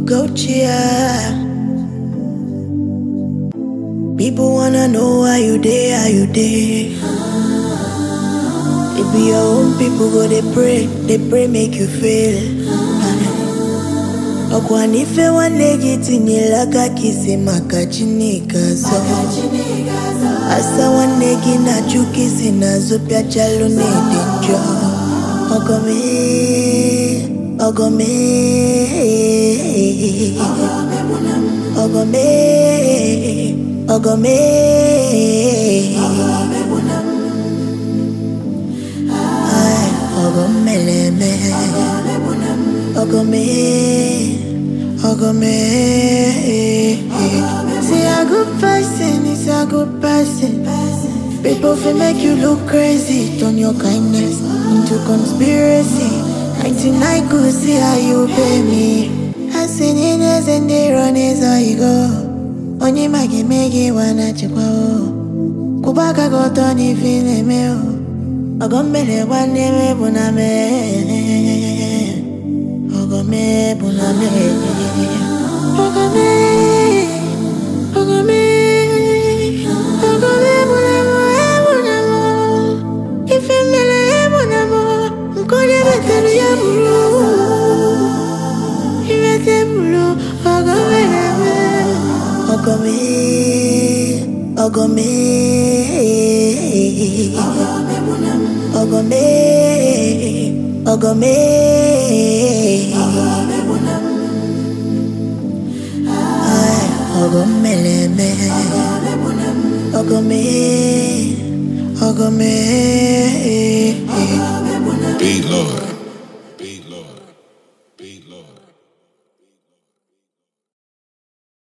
Go cheer. People wanna know how you day, how you day. It be your own people go they pray, they pray make you fail. Okwanife wanegi tinyelaka kisima chinika so Asa wanegi na chuki zinazopya chalo nede njo Ogome, ogome Ogome, ogome Ay, ogomeleme Ogome, ogome See a good person is a good person People feel make you look crazy Turn your kindness into conspiracy 99 good see how you pay me I seen it as and they run is how you go Onye magi megi wana chikwa o Kubaka goto ni fine me o Ogombele wane me buname Ogome buname Ogome Ogome Ogome buname bunamo Ifemele bunamo Nkone betelu ya buru Ibete buru Ogome name Ogome Ogome Ogome Ogome Ay, Ogomeleme Ogome Ogome Beat Lord. Beat Lord. Beat Lord.